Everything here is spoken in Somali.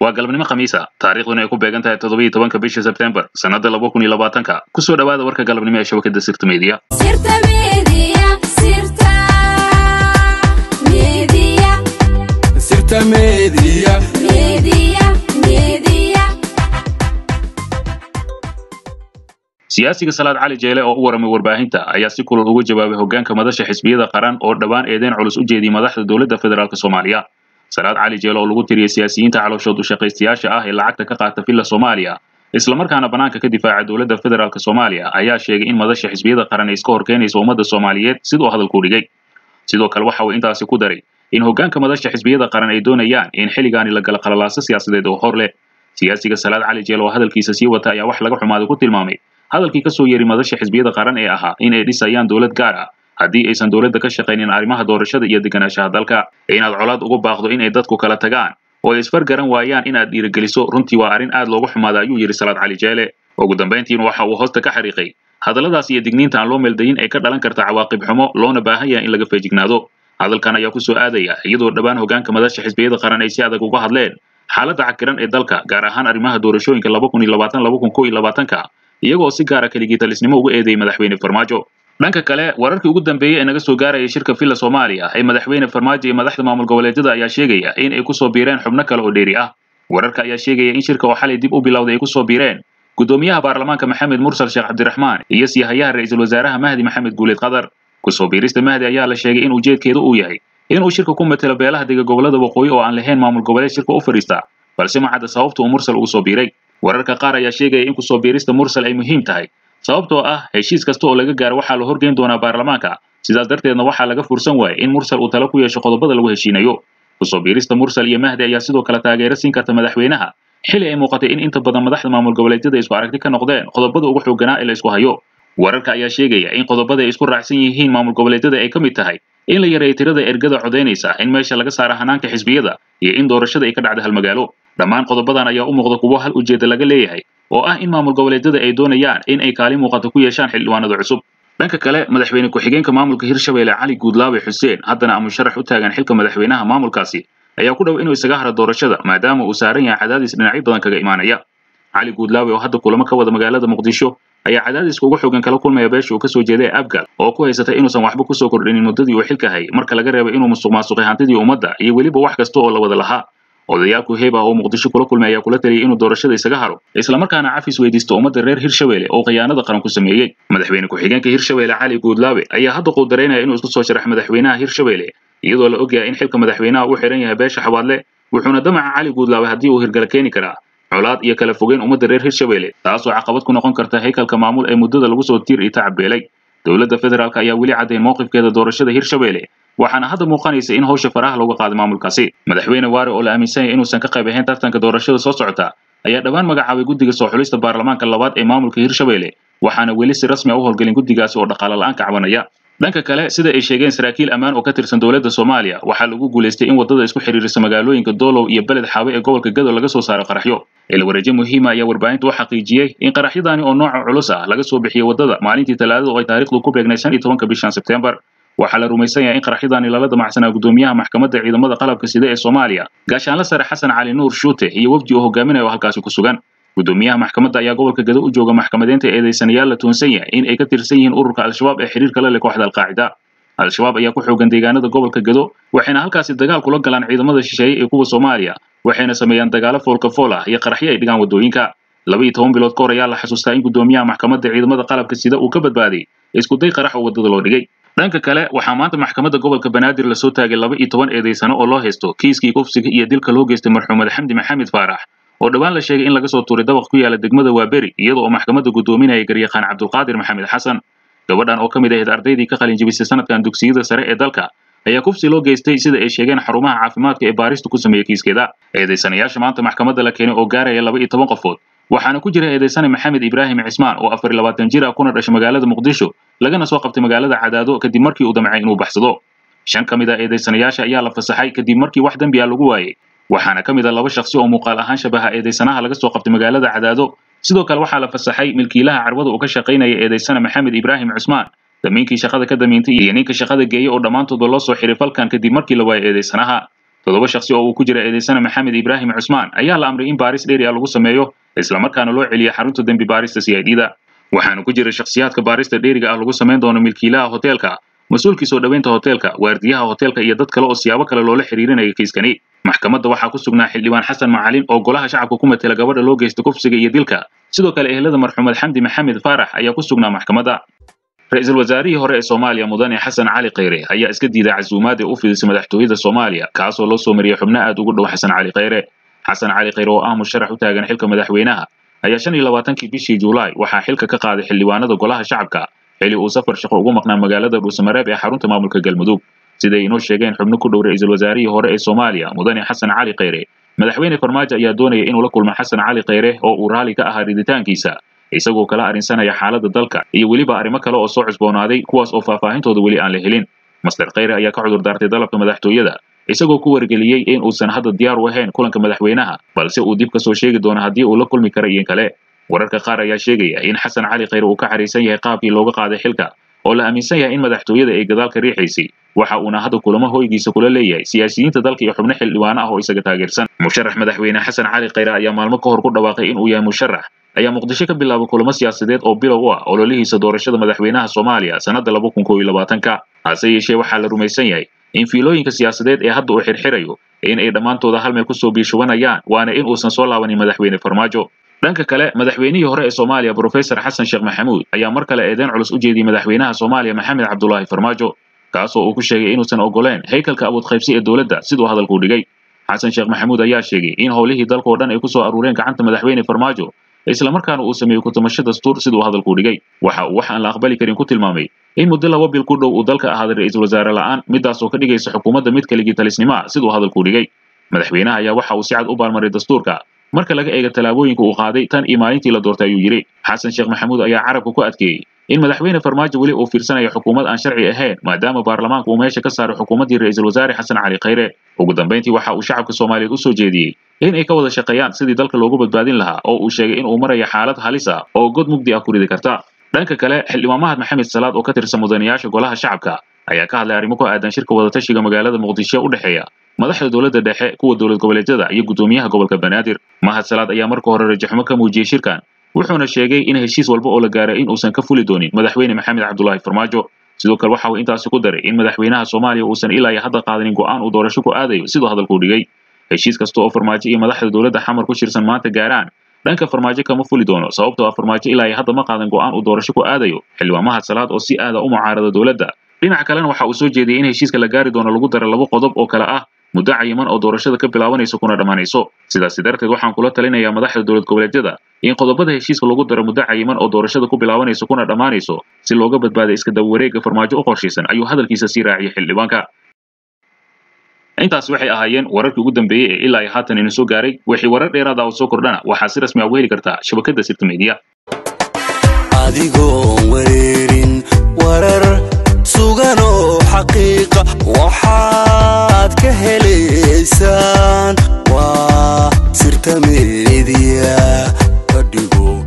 waa galabnimo khamiisa taariikhduna ay ku beegan tahay toddobiiyo tobanka bisha sebtembar sannadda laba kun iyo labaatanka kusoo dhowaada warka galabnimo ee shabakadda sirta meediya Sirta Media, Sirta Media, Sirta Media. Media, Media. siyaasiga salaad cali jeele oo u waramay warbaahinta ayaa si kulul uga jawaabay hoggaanka madasha xisbiyada qaran oo dhowaan eedeyn culus u jeediyey madaxda dowladda federaalk soomaaliya salaad cali jeele oo lagu tiriyey siyaasiyiinta calooshood u shaqaystayaasha ah ee lacagta ka qaata villa soomaaliya islamarkaana bannaanka ka difaaca dowladda federaalk soomaaliya ayaa sheegay in madasha xisbiyada qaran ay iska horkeenayso ummadda soomaaliyeed siduu hadalku dhigay sidoo kale waxa uu intaasi ku daray in hoggaanka madasha xisbiyada qaran ay doonayaan in xilligaani la gala qalalaaso siyaasadeed oo hor leh siyaasiga salaad cali jeele oo hadalkiisa sii wata ayaa wax laga xumaaday ku tilmaamay hadalkii ka soo yeeray madasha xisbiyada qaran ee ahaa in ay dhisayaan dowlad gaar ah haddii aysan dowladda ka shaqaynin arrimaha doorashada iyo deganaanshaha dalka inaad colaad ugu baaqdo in ay dadku kala tagaan oo ay isfargaran waayaan inaad dhiirigeliso runtii waa arrin aad loogu xumaada ayuu yidhi salaad cali jeele ugu dambayntiina waxa uu hoosta ka xariiqay hadalladaas iyo digniinta aan loo meeldayin ay ka dhalan karta cawaaqib xumo loona baahan yahay in laga feejignaado hadalkan ayaa ku soo aadaya iyadoo dhowaan hoggaanka madasha xisbiyada qaran ay si adag uga hadleen xaaladda cakiran ee dalka gaar ahaan arrimaha doorashooyinka laba kun iyo labaatan laba kun kow iyo labaatanka iyagoo si gaara keligitalisnimo uga eedeeyey madaxweyne farmaajo dhanka kale wararkii ugu dambeeyey ee naga soo gaarayay shirka villa soomaaliya ee madaxweyne farmaajo iyo madaxda maamul goboleedyada ayaa sheegaya in ay kusoo biireen xubno kale oo dheeri ah wararka ayaa sheegaya in shirka oo xalay dib u bilowday ay kusoo biireen gudoomiyaha baarlamaanka maxamed mursal sheekh cabdiraxmaan iyo siyahayaha ra-iisul wasaaraha mahdi maxamed guuleed qadar kusoo biirista mahdi ayaa la sheegay in ujeedkeedu uu yahay inuu shirka ku matelo beelaha dega gobolada waqooyi oo aan lahayn maamul goboleed shirka u fadhiista balse ma cadda sababta uu mursal ugu soo biiray wararka qaar ayaa sheegaya in kusoo biirista mursal ay muhiim tahay sababtoo ah heshiis kasta oo laga gaaro waxaa la horgeyn doonaa baarlamaanka sidaas darteedna waxaa laga fursan waayay in mursal uu talo ku yeesho qodobada lagu heshiinayo kusoo biirista mursal iyo mahdi ayaa sidoo kale taageero siin karta madaxweynaha xili ay muuqatay in inta badan madaxda maamul goboleedyada isku aragti ka noqdeen qodobada ugu xooganaa ee la isku hayo wararka ayaa sheegaya in qodobada ay isku raacsan yihiin maamul goboleedyada ay ka mid tahay in la yareeyo tirada ergada codaynaysa in meesha laga saara hanaanka xisbiyada iyo in doorashada ay ka dhacda hal magaalo dhammaan qodobadan ayaa u muuqda kuwo hal ujeeda laga leeyahay oo ah in maamul goboleedyada ay doonayaan in ay kaalin muuqato ku yeeshaan xildhibaanada cusub dhanka kale madaxweyne ku-xigeenka maamulka hirshabelle cali guudlaabe xuseen haddana ama sharax u taagan xilka madaxweynaha maamulkaasi ayaa ku dhow inuu isaga haro doorashada maadaama uu saaran yahay cadaadis dhinacyo badan kaga imaanaya cali guudlaabe oo hadda kulamo ka wada magaalada muqdisho ayaa cadaadiska ugu xogan kala kulmaya beesha uu kasoo jeeday abgal oo ku haysata inuusan waxba kusoo kordhinin muddadii uu xilka hayay marka laga reebo inuu musuq maasuqay hantidii ummadda iyo weliba wax kasta oo la wada lahaa odayaalku heeb ah oo muqdisho kula kulmay ayaa kula taliyay inuu doorashada isaga haro islamarkaana cafis weydiisto ummadda reer hirshabelle oo khiyaanada qaran ku sameeyey madaxweyne ku-xigeenka hirshabelle cali guudlaabe ayaa hadda quudaraynaya inuu isku soo sharax madaxweynaha hirshabelle iyadoo la ogyahay in xilka madaxweynaha uu xiran yahay beesha xabaadle wuxuuna damaca cali guudlaabe haddii uu hirgala keeni karaa colaad iyo kala fogeyn ummadda reer hirshabelle taasoo caqabad ku noqon karta haykalka maamul ee muddada lagu soo tiir iyo tacabeelay dowladda federaalk ayaa weli caddayn mowqifkeeda doorashada hirshabelle waxaana hadda muuqanaysa in hawsha faraha looga qaaday maamulkaasi madaxweyne waare oo la aaminsan yahay inuusan ka qayb ahayn tartanka doorashada soo socota ayaa dhowaan magacaabay guddiga soo xulista baarlamaanka labaad ee maamulka hirshabelle waxaana weli si rasmi a u howlgelin guddigaasi oo dhaqaale la-aan ka cabanaya dhanka kale sida ay sheegeen saraakiil ammaan oo ka tirsan dowladda soomaaliya waxaa lagu guulaystay in waddada isku xidhiirisa magaalooyinka doolow iyo beled xaawe ee gobolka gado laga soo saaro qaraxyo ilwareejo muhiima ayaa warbaahinta u xaqiijiyey in qaraxyadaani oo nooca culus ah laga soo bixiyey waddada maalintii talaadada oo ay taariikhdu ku beegnay shan iyo tobanka bishan sebtembar waxaa la rumaysan yahay in qaraxyadaani lala damacsanaa gudoomiyaha maxkamadda ciidamada qalabka sida ee soomaaliya gaashaanla sare xasan cali nuur shuute iyo wafdi oo hogaaminaya oo halkaasi ku sugan gudoomiyaha maxkamadda ayaa gobolka gado u jooga maxkamadeynta eedeysanayaal la tuunsan yahay in ay ka tirsan yihiin ururka al-shabaab ee xiriirka la leh kooxda alqaacida al-shabaab ayaa ku xoogan deegaanada gobolka gado waxayna halkaasi dagaal kula galaan ciidamada shisheeye ee kuwa soomaaliya waxayna sameeyaan dagaalo foolka fool ah iyo qaraxyo ay dhigaan waddooyinka laba iyo toban bilood ka hor ayaa la xasuustaa in gudoomiyaha maxkamadda ciidamada qalabka sida uu ka badbaaday iskuday qarax oo waddada loo dhigay dhanka kale waxaa maanta maxkamadda gobolka banaadir lasoo taagay laba iyo toban eedeysano oo loo haysto kiiskii kufsiga iyo dilka loo geystay marxuumad xamdi maxamed faarax oo dhowaan la sheegay in laga soo tuuray dabaq ku yaala degmada waaberi iyada oo maxkamadda guddoominaya garyaqaan cabdulqaadir maxamed xasan gabadhan oo ka mid ahayd ardaydii ka qalin jebisay sanadkan dugsiyada sare ee dalka ayaa kufsi loo geystay sida ay sheegeen xarumaha caafimaadka ee baarista ku sameeyey kiiskeeda eedeysanayaasha maanta maxkamadda la keenay oo gaaraya laba iyo toban qofood waxaana ku jira eedeysane maxamed ibraahim cismaan oo afar iyo labaatan jir ah kuna dhashay magaalada muqdisho lagana soo qabtay magaalada cadaado kadib markii uu damcay inuu baxsado shan ka mid ah eedeysanayaasha ayaa la fasaxay kadib markii wax dembi ah lagu waayey waxaana ka mid ah laba shakhsi oo muuqaal ahaan shabaha eedeysanaha laga soo qabtay magaalada cadaado sidoo kale waxaa la fasaxay milkiilaha carwada uu ka shaqaynaya eedeysane maxamed ibraahim cusmaan damiinkii shaqada ka damiintay iyo ninka shaqada geeyey oo dhammaantoodba loo soo xiray falkan kadib markii la waayay eedeysanaha toddoba shakhsi oo uu ku jira eedeysana maxamed ibraahim cusmaan ayaa la amray in baaris dheeri ah lagu sameeyo islamarkaana loo celiya xarunta dembi baarista c i d da waxaana ku jira shakhsiyaadka baarista dheeriga ah lagu samayn doono milkiilaha hoteelka mas-uulkii soo dhoweynta hoteelka waardiyaha hoteelka iyo dad kale oo siyaabo kale loola xiriirinaya kiiskani maxkamadda waxaa ku sugnaa xildhibaan xasan macalin oo golaha shacabka ku matela gabadha loo geysta kufsiga iyo dilka sidoo kale ehelada marxuumed xamdi maxamed faarax ayaa ku sugnaa maxkamadda ra-iisul wasaarihii hore ee soomaaliya mudane xasan cali kheyre ayaa iska diiday casuumaad ee u fidisay madaxtooyada soomaaliya kaasoo loo soo mariyey xubno aad ugu dhow xasan cali kheyre xasan cali kheyre oo ah musharax u taagan xilka madaxweynaha ayaa shan iyo labaatankii bishii juulaay waxaa xilka ka qaaday xildhibaanada golaha shacabka xili uu safar shaqo ugu maqnaa magaalada dhuusamareeb ee xarunta maamulka galmudug siday inoo sheegeen xubno ku dhow ra-iisul wasaarihii hore ee soomaaliya mudane xasan cali kheyre madaxweyne farmaajo ayaa doonaya inuu la kulmo xasan cali kheyre oo uu raali ka ahaa riditaankiisa isagoo kala arrinsanaya xaaladda dalka iyo weliba arrimo kale oo soo cusboonaaday kuwaas oo faahfaahintooda weli aan la helin master kheyre ayaa ka cudur daartay dalabka madaxtooyada isagoo ku wargeliyey in uusan hadda diyaar u ahayn kulanka madaxweynaha balse uu dib ka soo sheegi doono haddii uu la kulmi kara iyo kale wararka qaar ayaa sheegaya in xasan cali kheyre uu ka xariisan yahay qaabkii looga qaaday xilka oo la aaminsan yahay in madaxtooyada ay gadaalka riixaysay waxa uuna hadda kulamo hoygiisa kula leeyahay siyaasiyiinta dalka iyo xubno xildhibaano ah oo isaga taageersan musharax madaxweyne xasan cali kheyre ayaa maalmo ka hor ku dhawaaqay inuu yahay musharax ayaa muqdisho ka bilaabay kulamo siyaasadeed oo bilow u ah ololihiisa doorashada madaxweynaha soomaaliya sannadda laba kun koob iyo labaatanka hase yeeshee waxaa la rumaysan yahay in fiilooyinka siyaasadeed ee hadda uu xirxirayo in ay dhammaantooda hal meel kusoo biishubanayaan waana in uusan soo laabanin madaxweyne farmaajo dhanka kale madaxweynihii hore ee soomaaliya brofesor xasan sheekh maxamuud ayaa mar kale eedeyn culus u jeediyey madaxweynaha soomaaliya maxamed cabdulaahi farmaajo kaasoo uu ku sheegay inuusan ogoleen haykalka awoodqaybsi ee dowladda siduu hadalku dhigay xasan sheekh maxamuud ayaa sheegay in howlihii dalka oo dhan ay kusoo aruureen gacanta madaxweyne farmaajo islamarkaana uu sameeyey ku-tumasho dastuur siduu hadalku dhigay waxa uu wax aan la aqbali karin ku tilmaamay in muddo laba bil ku dhow uu dalka ahaaday ra-iisul wasaare la'aan midaasoo ka dhigaysa xukuumadda mid kaligii talisnimo ah siduu hadalku dhigay madaxweynaha ayaa waxa uu si cad u baalmaray dastuurka marka laga eego tallaabooyinka uu qaaday tan iyo maalintii la doortay ayuu yidhi xasan sheekh maxamuud ayaa carabka ku adkeeyey in madaxweyne farmaajo weli uu fiirsanayo xukuumad aan sharci ahayn maadaama baarlamaanka uu meesha ka saaray xukuumaddii ra-iisul wasaare xasan cali kheyre ugu dambayntii waxa uu shacabka soomaaliyeed u soo jeediyey in ay ka wada shaqeeyaan sidii dalka loogu badbaadin lahaa oo uu sheegay in uu marayo xaalad halis ah oo god mugdi ah ku ridi karta dhanka kale xildhibaan mahad maxamed salaad oo ka tirsan mudanayaasha golaha shacabka ayaa ka hadlay arrimo ku aadan shirka wadatashiga magaalada muqdisho u dhexeeya madaxda dowladda dhexe kuwa dowlad goboleedyada iyo guddoomiyaha gobolka banaadir mahad salaad ayaa marka hore rajaxumo ka muujiyey shirkan wuxuuna sheegay in heshiis walba oo la gaaray in uusan ka fuli doonin madaxweyne maxamed cabdulaahi farmaajo sidoo kale waxa uu intaasi ku daray in madaxweynaha soomaaliya uusan ilaa iyo hadda qaadanin go'aan uu doorasho ku aadayo siduu hadalku dhigay heshiis kasta oo farmaajo iyo madaxda dowladda xamar ku shirsan maanta gaaraan dhanka farmaajo kama fuli doono sababtoo ah farmaajo ilaa iyo hadda ma qaadan go'aan uu doorasho ku aadayo xildhibaan mahad salaad oo si aada u mucaarada dowladda dhinaca kalena waxa uu soo jeediyey in heshiiska la gaari doono lagu daro labo qodob oo kale ah muddo cayiman oo doorashada ka bilaabanayso kuna dhammaanayso sidaasi darteed waxaan kula talinayaa madaxda dowlad goboleedyada in qodobada heshiiska lagu daro muddo cayiman oo doorashada ku bilaabanayso kuna dhammaanayso si looga badbaada iska daba wareegga farmaajo u qorshaysan ayuu hadalkiisa sii raaciyay xildhibaanka intaas waxay ahaayeen wararkii ugu dambeeyey ee ilaa iyo haatan ina soo gaaray wixii warar dheeraada oo soo kordhana waxaa si rasmi ah uga heli kartaa shabakadda sirta media adigoon wareerin warar sugan oo xaqiiqa waxaad ka helaysaan waa sirta meediya ka dhigo